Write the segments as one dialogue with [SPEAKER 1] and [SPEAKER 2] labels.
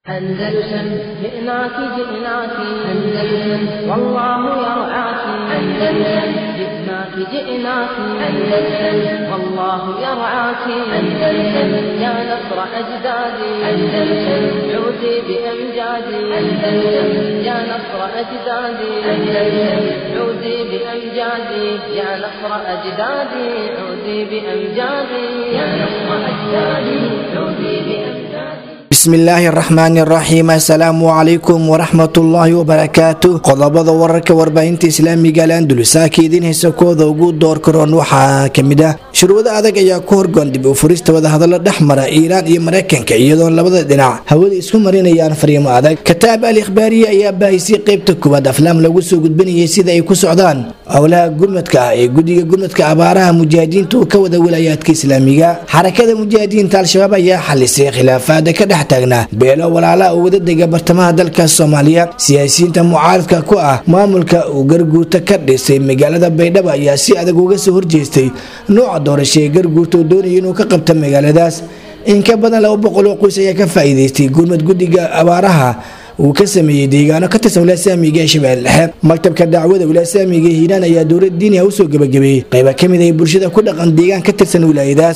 [SPEAKER 1] أندلسن جئناك جئناك أندلسن والله يرعاك أندلسن جئناك جئناك أندلسن والله يرعاك أندلسن يا نصر أجدادي أندلسن عودي بأمجادي أندلسن يا نصر أجدادي أندلسن عودي بأمجادي يا نصر أجدادي عودي بأمجادي يا نصر أجدادي عودي بأمجادي
[SPEAKER 2] bismillaahi araxmaani araxiim assalaamu calaykum waraxmatullaahi wabarakaatu qodobada wararka warbaahinta islaamiga alandulusaaka idiin haysa kooda ugu door karoon waxaa kamid ah shurwado adag ayaa ku horgoon dib u furista wadahadalo dhex mara iiraan iyo mareykanka iyadoon labada dhinac hawada isku marinayaan fariimo adag kataab al ikhbaariye ayaa baahisay qeybta koowaad aflaam lagu soo gudbinayay sida ay ku socdaan howlaha gurmadka ah ee guddiga gurmadka abaaraha mujaahidiinta uu ka wada wilaayaadka islaamiga xarakada mujaahidiinta al-shabaab ayaa xalisay khilaafaada ka dhex taagnaa beelo walaalaha oo wadadega bartamaha dalka soomaaliya siyaasiyiinta mucaaradka ku ah maamulka uu garguurta ka dhisay magaalada baydhabo ayaa si adag uga soo horjeestay nooca doorasho ee garguurta oo doonaya inuu ka qabta magaaladaas in ka badan laba boqol oo qoys ayaa ka faa'iidaystay gurmad guddiga abaaraha uu ka sameeyey deegaano ka tirsan wilaasaamiga ee shabeelle dhexe maktabka dacwada wilaasaamiga ee hiiraan ayaa dowlad diiniha usoo gabagabeeyey qayba ka mid ay bulshada ku dhaqan deegaan ka tirsan wilaayadaas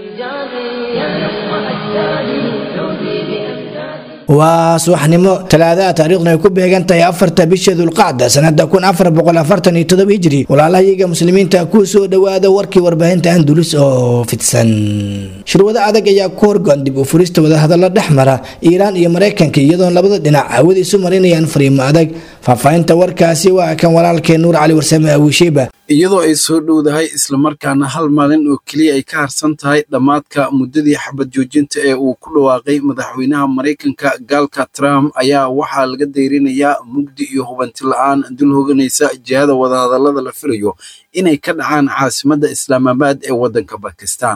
[SPEAKER 1] بأمجادي يا نصر أجدادي عودي بأمجادي
[SPEAKER 2] waa subaxnimo talaadaha taariikhduna ay ku beegan tahay afarta bisha dulqacda sanada kun afar boqol afartan iyo todoba hijri walaalahayaga muslimiinta ku soo dhowaada warkii warbaahinta andulus oo fidsan shirwado adag ayaa ku horgoon dib u furista wadahadalo dhex mara iiraan iyo mareykanka iyadoon labada dhinac hawada isu marinayaan fariimo adag faahfaahinta warkaasi waa kan walaalkee nuur cali warsame awiisheba
[SPEAKER 3] iyadoo ay soo dhowdahay islamarkaana hal maalin oo keliya ay ka harsan tahay dhammaadka muddadii xabad joojinta ee uu ku dhawaaqay madaxweynaha maraykanka gaalka trump ayaa waxaa laga dayrinayaa mugdi iyo hubanti la-aan dul hoganaysa jihada wadahadallada la filayo inay ka dhacaan caasimadda islaamabaad ee waddanka bakistan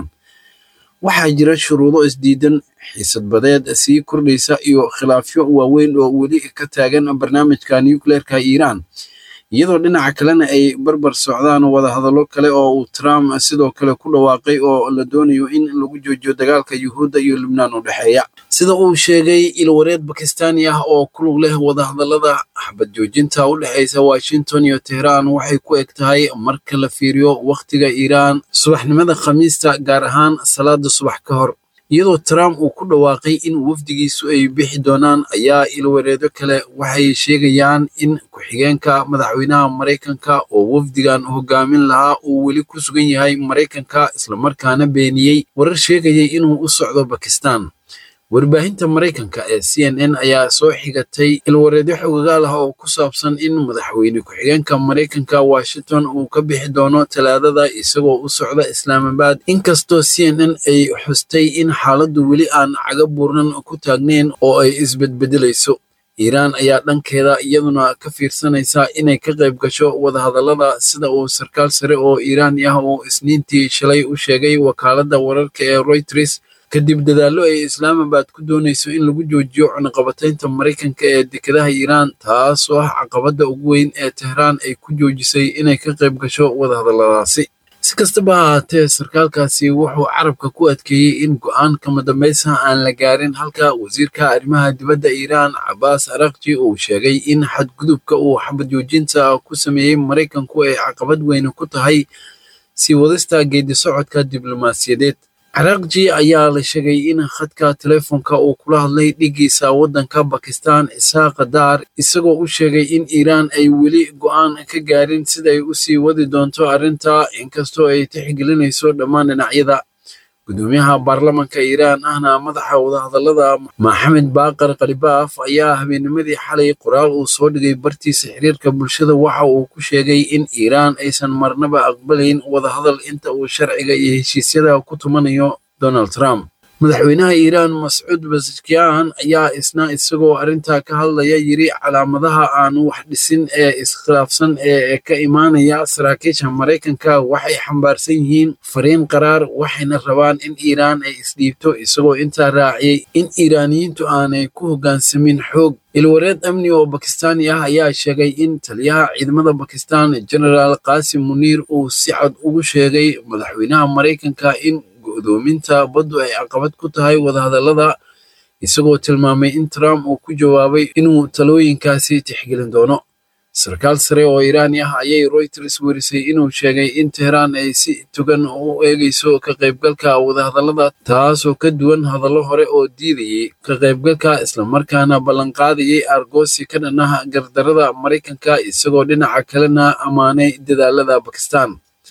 [SPEAKER 3] waxaa jira shuruudo isdiidan xiisad badeed sii kordhaysa iyo khilaafyo waaweyn oo weli ka taagan barnaamijka nucleerka iiraan iyadoo dhinaca kalena ay barbar socdaan wadahadallo kale oo uu trump sidoo kale ku dhawaaqay oo la doonayo in lagu joojiyo dagaalka yuhuudda iyo lubnaan u dhexeeya sida uu sheegay ilwareed bakistaani ah oo ku lug leh wadahadallada xabad joojinta u dhexaysa washington iyo tehraan waxay ku eg tahay marka la fiiriyo wakhtiga iiraan subaxnimada khamiista gaar ahaan salaada subax ka hor iyadoo trump uu ku dhawaaqay in wafdigiisu ay bixi doonaan ayaa ilwareedo kale waxay sheegayaan in ku-xigeenka madaxweynaha maraykanka oo wafdigan hogaamin lahaa uu weli ku sugan yahay maraykanka islamarkaana beeniyey warar sheegayay inuu u socdo bakistan warbaahinta maraykanka ee c n n ayaa soo xigatay ilwareedyo xogagaal ah oo ku saabsan in madaxweyne ku-xigeenka maraykanka washington uu ka bixi doono talaadada isagoo u socda islaamabad inkastoo c n n ay xustay in xaaladdu weli aan caga buurnan ku taagnayn oo ay isbedbedelayso iiraan ayaa dhankeeda iyaduna ka fiirsanaysa inay ka qayb gasho wadahadallada sida uu sarkaal sare oo iiraani ah uu isniintii shalay u sheegay wakaaladda wararka ee reuters kadib dadaallo ay islaamabad ku doonayso in lagu joojiyo cunaqabataynta maraykanka ee dekedaha iiraan taasoo ah caqabadda ugu weyn ee tehraan ay ku joojisay inay ka qayb gasho wadahadalladaasi si kastaba ha ahaatee sarkaalkaasi wuxuu carabka ku adkeeyey in go'aan kama dambaysa aan la gaarin halka wasiirka arrimaha dibadda iiraan cabaas arakji uu sheegay in xadgudubka uu xabad joojinta ku sameeyey maraykanku ay caqabad weyne ku tahay sii wadista geedi socodka diblomaasiyadeed carakji ayaa la sheegay in khadka teleefonka uu kula hadlay dhigiisa waddanka bakistan isaaqa daar isagoo u sheegay in iiraan ay weli go'aan ka gaarin siday u sii wadi doonto arrinta inkastoo ay tixgelinayso dhammaan dhinacyada gudoomiyaha baarlamanka iiraan ahna madaxa wadahadallada maxamed baaqar khalibaaf ayaa habeennimadii xalay qoraal uu soo dhigay bartiisa xiriirka bulshada waxa uu ku sheegay in iiraan aysan marnaba aqbalayn wadahadal inta uu sharciga iyo heshiisyada ku tumanayo donald trump madaxweynaha iiraan mascuud basakiyan ayaa isna isagoo arrintaa ka hadlaya yiri calaamadaha aan wax dhisin ee iskhilaafsan ee ka imaanaya saraakiisha maraykanka waxay xambaarsan yihiin fariin qaraar waxayna rabaan in iiraan ay isdhiibto isagoo intaa raaciyey in iiraaniyiintu aanay ku hoggaansamin xoog ilwareed amni oo bakistaani ah ayaa sheegay in taliyaha ciidamada bakistan genaraal qaasim muniir uu si cad ugu sheegay madaxweynaha maraykanka in go'doominta baddu ay caqabad ku tahay wadahadallada isagoo tilmaamay in trump uu ku jawaabay inuu talooyinkaasi tixgelin doono sarkaal sare oo iiraani ah ayay reuters werisay inuu sheegay in tehraan ay si togan u eegayso ka qaybgalka wadahadallada taasoo ka duwan hadallo hore oo diidayay ka qaybgalka islamarkaana ballanqaadayay argoosi ka dhan ah gardarada maraykanka isagoo dhinaca kalena ammaanay dadaalada bakistan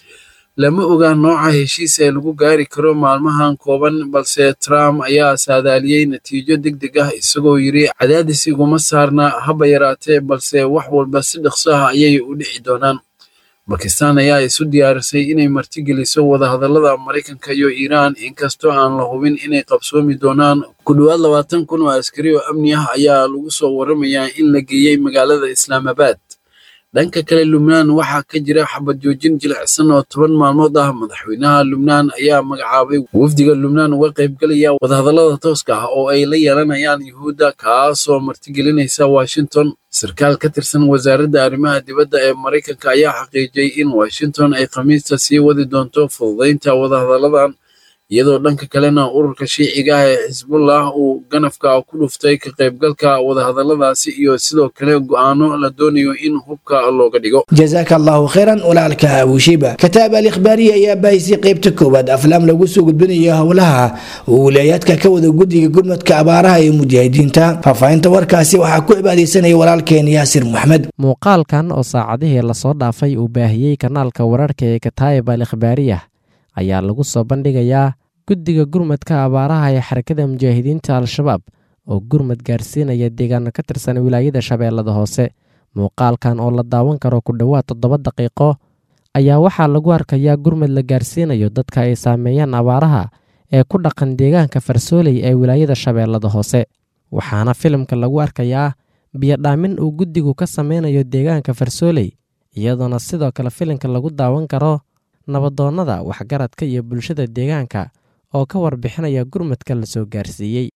[SPEAKER 3] lama oga nooca heshiis ee lagu gaari karo maalmahan kooban balse trump ayaa saadaaliyey natiijo deg deg ah isagoo yidhi cadaadis iguma saarna haba yaraatee balse wax walba si dhaqso ah ayay u dhici doonaan bakistan ayaa isu diyaarisay inay martigeliso wadahadallada maraykanka iyo iiraan inkastoo aan la hubin inay qabsoomi doonaan ku dhowaad labaatan kun oo askari oo amni ah ayaa lagu soo waramayaa in la geeyey magaalada islaamabad dhanka kale lubnaan waxaa ka jira xabad joojin jilicsan oo toban maalmood ah madaxweynaha lubnaan ayaa magacaabay wafdiga lubnaan uga qaybgalaya wadahadallada tooska ah oo ay la yeelanayaan yuhuudda kaasoo martigelinaysa washington sarkaal ka tirsan wasaaradda arrimaha dibadda ee maraykanka ayaa xaqiijiyey in washington ay khamiista sii wadi doonto fududaynta wadahadalladan iyadoo dhanka kalena ururka shiiciga ah ee xisbullah uu ganafka ku dhuftay ka qaybgalka wadahadalladaasi iyo sidoo kale go'aano la doonayo in hubka looga dhigo
[SPEAKER 2] jazaaka allahu khayran walaalka abushiba kataab al ikhbaariya ayaa baahisay qaybta koowaad aflaam lagu soo gudbinayo howlaha uu wilaayaadka ka wada guddiga gurmadka abaaraha ee mujaahidiinta faahfaahinta warkaasi waxaa ku cibaadaysanaya walaalkeen yaasir maxmed
[SPEAKER 4] muuqaalkan oo saacadihii lasoo dhaafay uu baahiyey kanaalka wararka ee kataayib al ikhbaariyah ayaa lagu soo bandhigayaa guddiga gurmadka abaaraha ee xarakada mujaahidiinta al-shabaab oo gurmad gaarsiinaya deegaano ka tirsan wilaayada shabeellada hoose muuqaalkan oo la daawan karo ku dhowaad toddoba daqiiqo ayaa waxaa lagu arkayaa gurmad la gaarsiinayo dadka ay saameeyaan abaaraha ee ku dhaqan deegaanka farsooley ee wilaayada shabeellada hoose waxaana filimka lagu arkayaa biyodhaamin uu guddigu ka sameynayo deegaanka farsooley iyadoona sidoo kale filimka lagu daawan karo nabadoonnada waxgaradka iyo bulshada deegaanka oo ka warbixinaya gurmadka la soo gaarsiiyey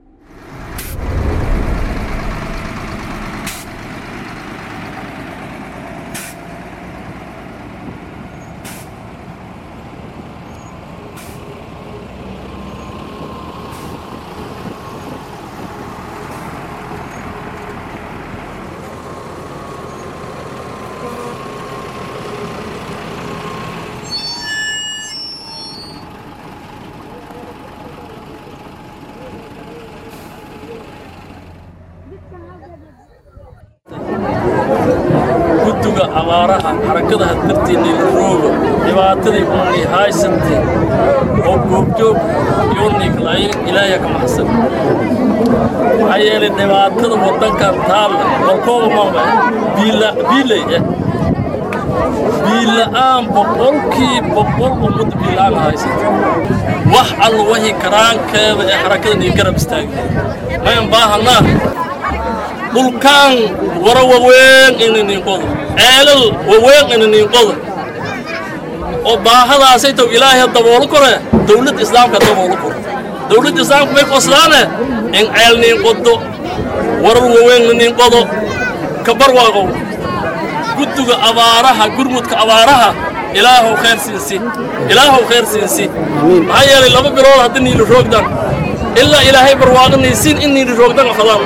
[SPEAKER 5] guddiga abaaraha xarakadaha darteennii la roogo dhibaatadii uunay haysantay oo goobjoog yooniiklaayin ilaahya ka maxsan maxaa yeelay dhibaatada waddankan taalla walkooba maba biilay eh biila'aan boqolkii boqol ummadda biila'aan haysata wax alla wahi karaankeeda ee xarakadan iyo garab istaagay mayan baahanaa dhulkaan wara waweyn inaniinqodo ceelal waweyn inaniinqodo oo baahadaasay taw ilaahay daboolo kore dawladda islaamka daboolo kore dawladda islaamka may qoslaane in ceel niinqodo warar waweyn naniinqodo kabarwaaqow guddiga abaaraha gurmudka abaaraha ilaahow khayr siinsi ilaahow khayr siinsi maxaa yeelay laba bilood haddii niili roogdan ilaa ilaahay barwaaqanaysiin in niili roogdan fadaan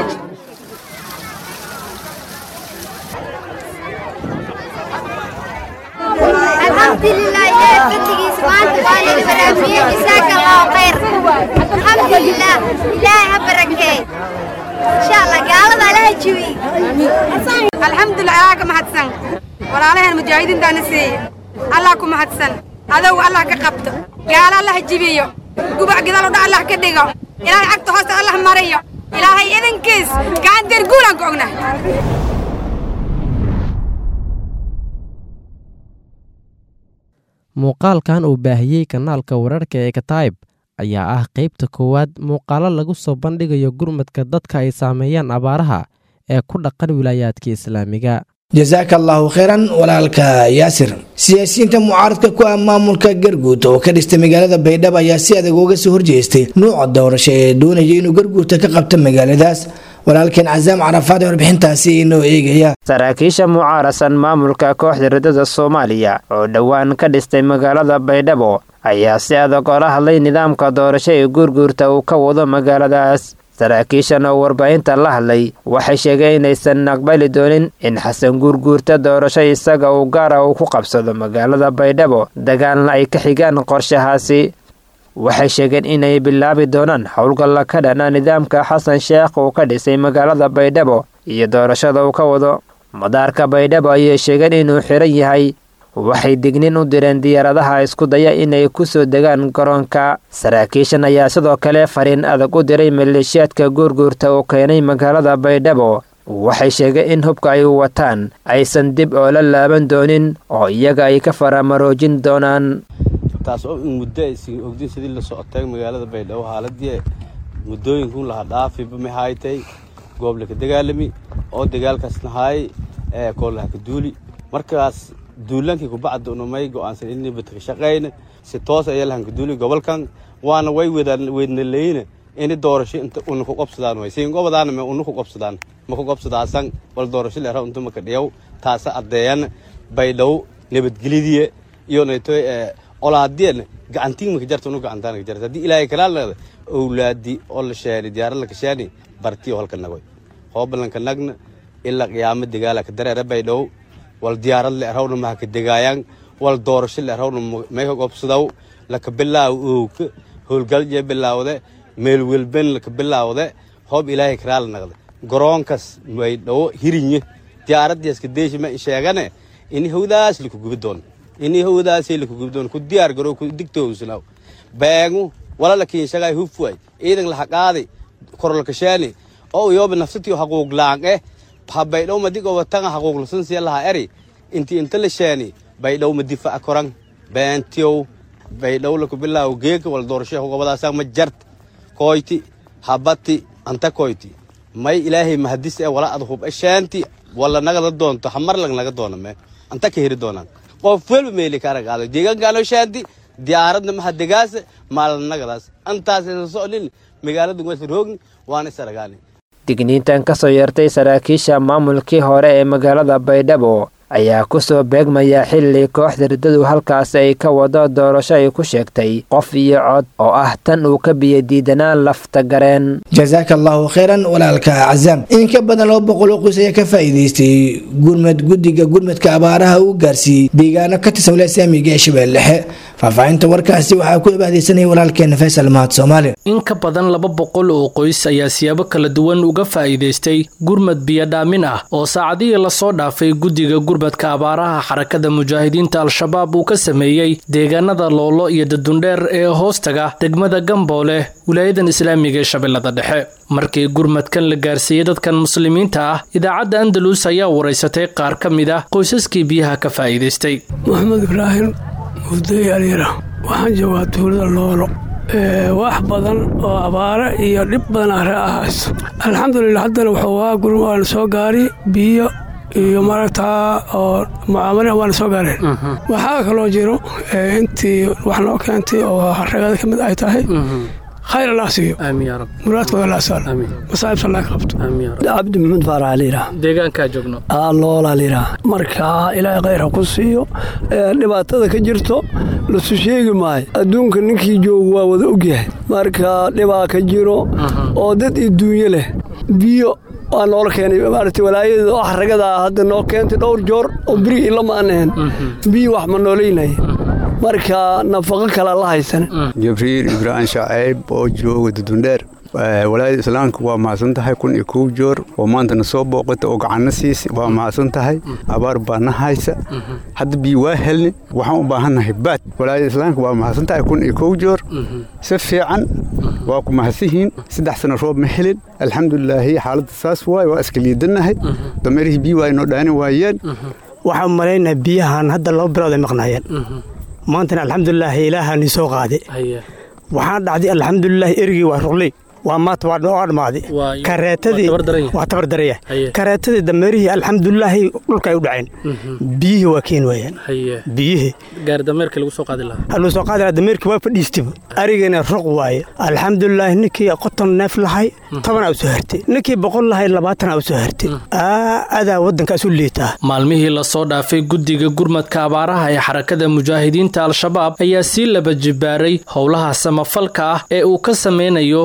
[SPEAKER 6] الحمد لله إلهي فتقي سبحانه وتعالى برافيه جزاك الله خير الحمد لله إلهي هبركي إن شاء الله قال الله لا يجوي
[SPEAKER 7] الحمد لله ياك محدثن ولا المجاهدين دانسي الله كم محدثن هذا هو الله كقبته قال الله جبيه قبع قدر ودع الله كدقه إلهي عقد حسن الله مريه إلهي إذن كيس كان ترقولا قعنا
[SPEAKER 4] muuqaalkan uu baahiyey kanaalka wararka ee kataayib ayaa ah qaybta koowaad muuqaalo lagu soo bandhigayo gurmadka dadka ay saameeyaan abaaraha ee ku dhaqan wilaayaadka islaamiga
[SPEAKER 2] jasaaka allahu khayran walaalka yaasir siyaasiyiinta mucaaradka ku ah maamulka garguud oo ka dhistay magaalada baydhabo ayaa si adag uga soo horjeestay nuuca doorasho ee doonaya inuu garguurta ka qabto magaaladaas walaalkeen casaam carafaad ee warbixintaasi inoo eegaya
[SPEAKER 8] saraakiisha mucaarasan maamulka kooxda ridada soomaaliya oo dhowaan ka dhistay magaalada baydhabo ayaa si adag oola hadlay nidaamka doorasho ee guurguurta uu ka wado magaaladaas saraakiishan oo warbaahinta la hadlay waxay sheegeen inaysan aqbali doonin in xasan guurguurta doorasho isaga uu gaara uu ku qabsado magaalada baydhabo dagaalna ay ka xigaan qorshahaasi waxay sheegeen inay bilaabi doonaan howlgalla ka dhana nidaamka xasan sheekh uu ka dhisay magaalada baydhabo iyo doorashada uu ka wado madaarka baydhabo ayay sheegeen inuu xiran yahay waxay dignin u direen diyaaradaha isku daya inay ku soo degaan garoonka saraakiishan ayaa sidoo kale fariin adag u diray maleeshiyaadka guurguurta uu keenay magaalada baydhabo waxay sheegeen in hubka ay wataan aysan dib oo la laaban doonin oo iyaga ay ka faramaroojin doonaan
[SPEAKER 9] taas oo in muddo aysan ogdin sidii la socotay magaalada baydhabo haaladii muddooyinkun laha dhaafiba maxaaytay goob laka dagaalami oo dagaalkaas nahaay ee koolaha ka duuli markaas duulaankii kubacda unamay go'aansan inay badka shaqayna si toos ayaa lahan ka duuli gobolkan waana way weydna leyna ini doorasho inta una ku qabsadaan way siin gobadaana me una ku qabsadaan ma ku qabsadaasan wal doorasho leera unta maka dhiyaw taasa addeeyan baydhabo nabadgelyadiya iyo nayto olaadiyana gacantiin maka jarta unu gacantaan ka jarta haddii ilaahay kalaa leeda owlaadi oo la sheeni diyaarad la kasheeni bartiyo halka nagoy hoobalanka nagna ilaa qiyaamo dagaala ka dareera baydhabo wal diyaarad le erawna maha ka degaayaan wal doorasho le erawna mayka gobsadaw laka bilaaw owka howlgalje bilaawde meel welben laka bilaawde hoob ilaahay kalaa la naqda garoonkas baydhabo hirinye diyaaradiiska deeshi ma sheegane ini howdaas laku gubi doono ini howdaasay laku gubi doono ku diyaar garow ku digtoowsanaw beegu wala la kiinshagaay hufway ciidan laha qaaday korolkasheeni oo yooba nafsatiyo haquuq laanqe ha baydhow madi gobatanga haquuq lasansiya laha eri inti inta la sheeni baydhow ma difaca koran beentiyow baydhow laku bilaawo geeka wala doorasho gobadaasa ma jart koyti habati anta koyti may ilaahay mahadis ee wala ad hub esheenti wala nagada doonto hamar lag naga doona me anta ka heri doonaan qof welba meeli ka aragaado deegaankaano sheenti diyaaradna maha degaasa maalanagadaas antaas socnin magaalada wasa roogin waana is aragaani
[SPEAKER 8] digniintan ka soo yeertay saraakiisha maamulkii hore ee magaalada baydhabo ayaa ku soo beegmaya xilli kooxda riddadu halkaas ay ka wado doorasho ay ku sheegtay qof iyo cod oo ah tan uu ka biyadiidanaan lafta gareen
[SPEAKER 2] jasaaka allahu khayran walaalka cazaam in ka badan laba boqol oo qoys ayaa ka faa'iidaystay gurmad guddiga gurmadka abaaraha uu gaarsiiyey deegaano ka tirsan wilaaya islaamiga ee shabeelle dhexe faahfaahinta warkaasi waxaa ku abahdeysanaya walaalkeena faysal mahad soomaali
[SPEAKER 10] in ka badan laba boqol oo qoys ayaa siyaabo kala duwan uga faa'iidaystay gurmad biyodhaamin ah oo saacadihii lasoo dhaafay guddiga gurmadka abaaraha xarakada mujaahidiinta al-shabaab uu ka sameeyey deegaanada loolo iyo dadundheer ee hoostaga degmada gamboole wilaayadan islaamiga ee shabeellada dhexe markii gurmadkan la gaarsiiyey dadkan muslimiinta ah idaacadda andalus ayaa waraysatay qaar ka mid ah qoysaskii biyaha ka faa'iidaystay
[SPEAKER 11] maxamed ibraahim mufday alyara waxaan joogaa tuulada loolo wax badan oo abaare iyo dhib badan are ah hayso alxamdulilah haddana wuxuu waa gurma waana soo gaari biyo iyo maaragtaa oo mucaamala waana soo gaareen waxaa kaloo jiro intii wax noo keentay oo ragada ka mid ay tahay khayr allah siiyo muraadkooda allah saalo masaa'ibta allah ka qabto
[SPEAKER 12] cabdi maxamed faarax liiraa
[SPEAKER 10] deegaankaa joogno
[SPEAKER 12] loola liiraa marka ilaahay khayr ha ku siiyo dhibaatada ka jirto lasu sheegi maayo adduunka ninkii joogu waa wada ogyahay marka dhibaa ka jiro oo dad iduunyo leh biyo waa noola keenay maaragtay walaayada oo xaragada hadda noo keentay dhowr joor oo berigi ilama aanaheen biyo wax ma noolaynaya marka nafaqo kale la haysan
[SPEAKER 13] jibriil ibraahim shacayb oo jooga dudundheer walaayada islaamka waa mahadsan tahay kun iyo kow joor oo maantana soo booqata oo gacanna siisa waa mahadsan tahay abaar baa na haysa hadda biyo waa helni waxaan u baahannahay baad walaayada islaamka waa mahadsan tahay kun iyo kow joor si fiican waa ku mahadsihiin saddex sano roob ma helin alxamdulilaahi xaaladda saas waay waa iska liidanahay dameerihii biyo waa inoo dhaani waayeen
[SPEAKER 14] waxaan malaynaha biyahan hadda laba bilood ay maqnaayeen maantana alxamdulilaahi ilaahaani soo qaaday waxaan dhacday alxamdulilaahi erigii waa ruqley waa maanta waa dhamaaday kareetadii waa tabardaraya kareetadii dameerihii alxamdulilaahi dhulka ay u dhaceen biyihii waa keeni waayeen biyihii
[SPEAKER 10] gaaridameerka lagu soo qaadi lahaa
[SPEAKER 14] lagu soo qaadi lahaa dameerkii waa fadhiistiba arigana ruq waaye alxamdulilaahi ninkii qoton neef lahay toban aa u soo hartay ninkii boqol lahay labaatan aa u soo hartay adaa waddankaas u liitaa
[SPEAKER 10] maalmihii lasoo dhaafay guddiga gurmadka abaaraha ee xarakada mujaahidiinta al-shabaab ayaa sii laba jibaaray howlaha samafalka ah ee uu ka sameynayo deegaan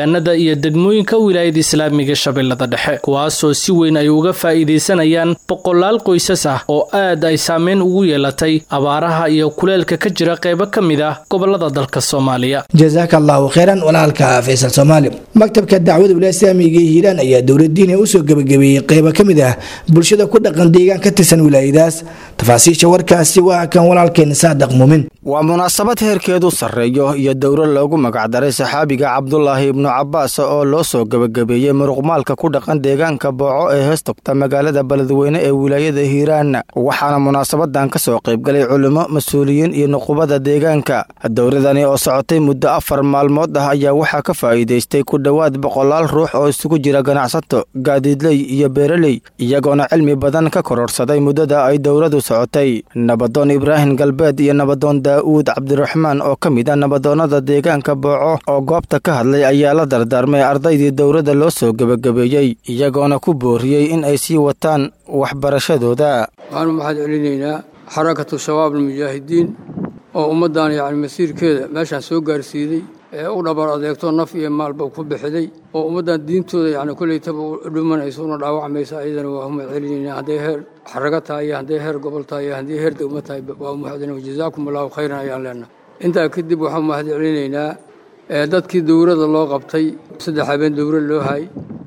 [SPEAKER 10] deegaanada iyo degmooyinka wilaayada islaamiga shabeellada dhexe kuwaasoo si weyn ay uga faa'iidaysanayaan boqolaal qoysas ah oo aad ay saameyn ugu yeelatay abaaraha iyo kuleelka ka jira qaybo ka mid ah gobolada dalka soomaaliya
[SPEAKER 2] jazaaka allahu kheyran walaalka faysal soomaali maktabka dacwada wilaaya islaamiga ee hiiraan ayaa dowladiina usoo gebagabeeyey qaybo ka mid ah bulshada ku dhaqan deegaan ka tirsan wilaayadaas tafaasiisha warkaasi waa kan walaalkeena saadaq muumin
[SPEAKER 15] waa munaasabad heerkeedu sarreeyo iyo dowro loogu magacdaray saxaabiga cabdulaahi ibnu cabbaas oo loo soo gebagabeeyey muruqmaalka ku dhaqan deegaanka booco ee heestogta magaalada beledweyne ee wilaayada hiiraan waxaana munaasabadan ka soo qaybgalay culimo mas-uuliyiin iyo nuqubada deegaanka dowradani oo socotay muddo afar maalmood ah ayaa waxaa ka faa'iidaystay ku dhowaad boqolaal ruux oo isugu jira ganacsato gaadiidley iyo beeraley iyagoona cilmi badan ka kororsaday muddada ay dowladu socotay nabadoon ibraahim galbeed iyo nabadoon daa'uud cabdiraxmaan oo ka mid ah nabadoonnada deegaanka booco oo goobta ka hadlay ayaa la dardaarmay ardaydii dowladda loo soo gebagabeeyey iyagoona ku booriyey in ay sii wataan waxbarashadooda
[SPEAKER 16] waxaanu maxaad celinaynaa xarakatu shabaab almujaahidiin oo ummaddan yacni masiirkeeda meeshaan soo gaarsiiday ee u dhabar adeegto naf iyo maalba ku bixiday oo ummaddan diintooda yacni kollaytaba u dhimanaysa una dhaawacmaysa ayadana waa umad celinaynaa hadday heer xaraga tahay iyo hadday heer gobol tahay iyo haddii heer degmo tahay waa umahadina jazaakum allahu khayran ayaan leenahay intaa kadib waxaan mahad celinaynaa dadkii dowladda loo qabtay saddex habeen dowlad loo hay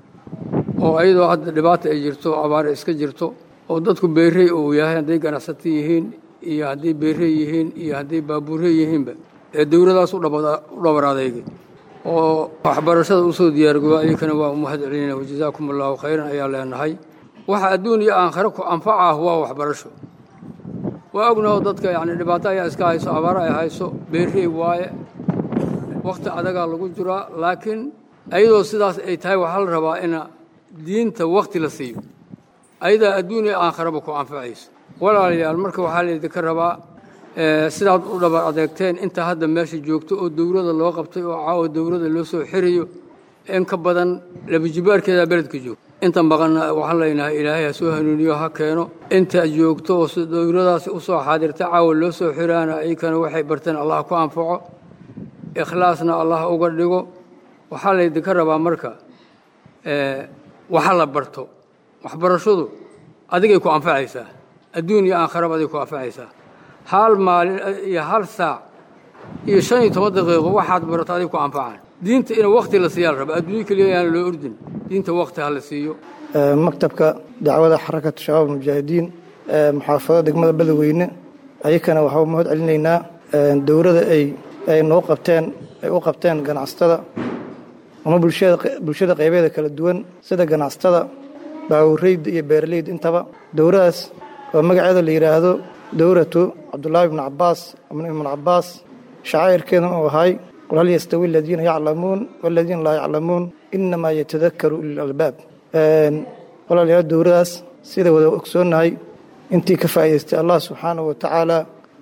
[SPEAKER 16] oo ayadoo hadda dhibaata ay jirto abaare iska jirto oo dadku beerey uu yahay hadday ganacsato yihiin iyo hadday beerey yihiin iyo hadday baabuurey yihiinba ee dowladaas u dhabar adeegay oo waxbarashada usoo diyaargoba ayakana waa umahad celinayna wajazaakum allahu khayran ayaa leenahay waxa adduun iyo aakhare ku anfaca ah waa waxbarasho waa ognaho dadka yacni dhibaato ayaa iska hayso abaaro ay hayso beerey waaye wakhti adagaa lagu jiraa laakiin ayadoo sidaas ay tahay waxaa la rabaa ina diinta wakhti la siiyo ayadaa adduun iyo aakharaba ku anfacaysa walaalayaal marka waxaa laydinka rabaa sidaad u dhabar adeegteen inta hadda meesha joogto oo dowladda loo qabtay oo caawa dowladda loo soo xirayo in ka badan labajibaarkeedaa beledka joogto inta maqanna waxaan leenahay ilaahay ha soo hanuuniyo ha keeno inta joogto oo dowladaasi u soo xaadirta caawa loo soo xiraana ayakana waxay barteen allah ku anfaco ikhlaasna allah uga dhigo waxaa laydinka rabaa marka waxa la barto waxbarashadu adigay ku anfacaysaa adduun iyo aakharaba adig ku anfacaysaa hal maalin iyo hal saac iyo shan iyo toban daqiiqo waxaad barato adig ku anfacaan diinta in wakti la siiyaa la raba adduunyo keliya yaana loo ordin diinta wakti ha la siiyo
[SPEAKER 17] maktabka dacwada xarakatu shabaab almujaahidiin muxaafadada degmada beledweyne ayakana waxaa mahad celinaynaa dowladda ay ay noo qabteen ay u qabteen ganacsatada ama bulshada bulshada qaybeeda kala duwan sida ganacsatada baawureyda iyo beeraleyda intaba dowladaas oo magaceeda la yidhaahdo dowlatu cabdulaahi ibnu cabaas ibn ibnu cabaas shacaa'irkeeduna uu ahay qul hal yastawi aladiina yaclamuun waladiina laa yaclamuun inamaa yatadakaru ulil albaab walaalayaal dowladaas sida wada ogsoonnahay intii ka faa'idaystay allah subxaanahu wa tacaala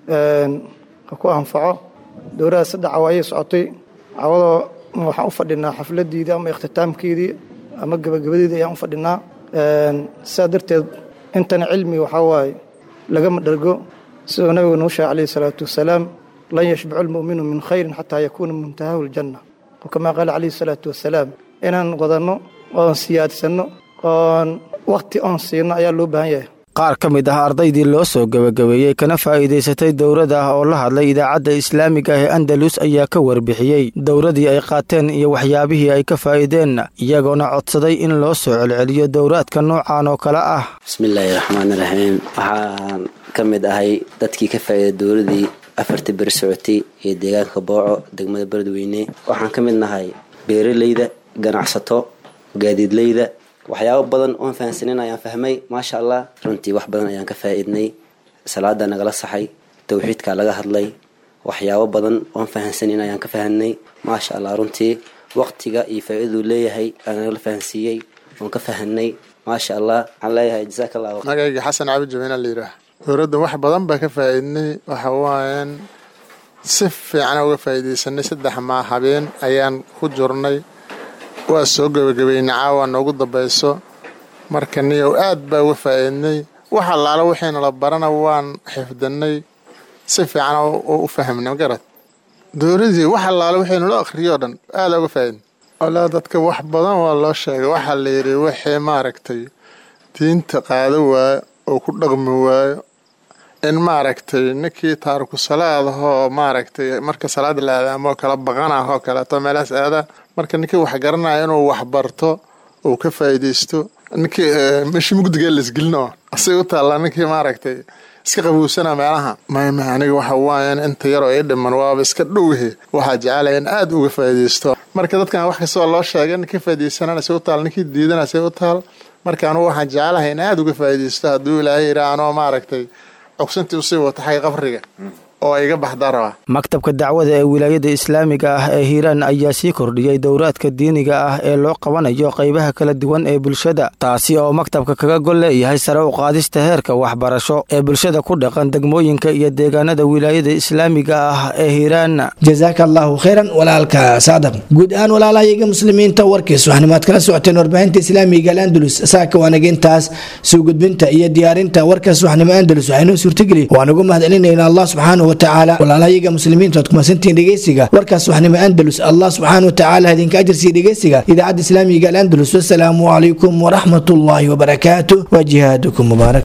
[SPEAKER 17] ha ku anfaco dowladaas saddex cawaayay socotay cawadoo waxaan u fadhinaa xafladiidii ama ikhtitaamkeedii ama gebagabadeedii ayaan u fadhinaa sidaa darteed intana cilmi waxaa waaye lagama dhergo siduu nabigu nuu sheegay calayhi salaatu wasalaam lan yashbacu lmu'minu min khayrin xataa yakuuna muntahahu ljanna oo kamaa qaala calayhi salaatu wasalaam inaan wadanno oon siyaadsanno oon wakhti oon siino ayaa loo baahan yahay
[SPEAKER 15] qaar ka mid ah ardaydii loo soo gebagabeeyey kana faa'iidaysatay dowladda ah oo la hadlay idaacadda islaamiga ah ee andalus ayaa ka warbixiyey dowladii ay qaateen iyo waxyaabihii ay ka faa'iideen iyagoona codsaday in loo soo celceliyo dowraadka noocan oo kale ah
[SPEAKER 18] bismillaahi raxmaani raxiim waxaan ka mid ahay dadkii ka faa'iiday dowladii afartii beri socotay ee deegaanka booco degmada beledweyne waxaan ka mid nahay beeraleyda ganacsato gaadiidleyda waxyaabo badan oon fahansanin ayaan fahmay maasha allah runtii wax badan ayaan ka faa'iidnay salaada nagala saxay towxiidka laga hadlay waxyaabo badan oon fahansanin ayaan ka fahanay maasha allah runtii waqtiga iyo faa'iiduu leeyahay aanala fahansiiyey oon ka fahanay maasha allah waxaan leeyahay jasaaka allah
[SPEAKER 19] magayga xasan cabdi jamiina la yidhaah dowladda wax badan baa ka faa'iidnay waxa waayaan si fiican uga faa'iidaysanay saddex maa habeen ayaan ku jirnay waa soo gebagabeynay caawa noogu dambayso marka niyow aad baa uga faa'iidnay wax allaala wixiina la barana waan xifdinay si fiican u fahmnay magarad dowladii wax allaala wixii nala akhriyoo dhan aada uga faa'iidnay walaa dadka wax badan waa loo sheegay waxaa la yidhi wixii maaragtay diinta qaado waayo oo ku dhaqmi waayo in maaragtay ninkii taariku salaadahoo maaragtay marka salaada la aadaamo kala baqanah oo kaleeto meelahaas aada marka ninkii wax garanaya inuu wax barto uu ka faa'iidaysto ninkii meeshii mugdiga laisgelin oo asay u taallaa ninkii maaragtay iska qabuusana meelaha mayma aniga waxa waayan inta yaroo ii dhiman waaba iska dhowhe waxaa jecelaya in aada uga faa'iidaysto marka dadkan wax kastoo loo sheegay ninkii faa'iidaysanana say u taal ninkii diidana say u taal marka anugu waxaan jecelahay in aada uga faa'iidaysto hadduu ilaahay yidhaa anoo maaragtay cogsantii usii wata xagga qabriga oo iga baxdaa rabaa
[SPEAKER 15] maktabka dacwada ee wilaayada islaamiga ah ee hiiraan ayaa sii kordhiyey dowraadka diiniga ah ee loo qabanayo qaybaha kala duwan ee bulshada taasi oo maktabka kaga gol leeyahay sare u qaadista heerka waxbarasho ee bulshada ku dhaqan degmooyinka iyo deegaanada wilaayada islaamiga ah ee hiiraan
[SPEAKER 2] jasaaka allaahu khayran walaalka saadaq guud ahaan walaalahayaga muslimiinta warkiis waxnimaad kala socoteen warbaahinta islaamiga alandalus saaka waanagintaas soo gudbinta iyo diyaarinta warkaas waxnimo andalus waxaynoo suurtageli waan ugu mahadcelinayna allah subxaanahu watacaala walaalahayaga muslimiinta oad kumasantihiin dhegeysiga warkaas waxnimo andalus allah subxaana watacaala idinka ajarsiiya dhegeysiga idaacadda islaamiga alandalus wasalaamu calaykum waraxmat ullaahi wabarakaatu wa jihaadukum mubaarak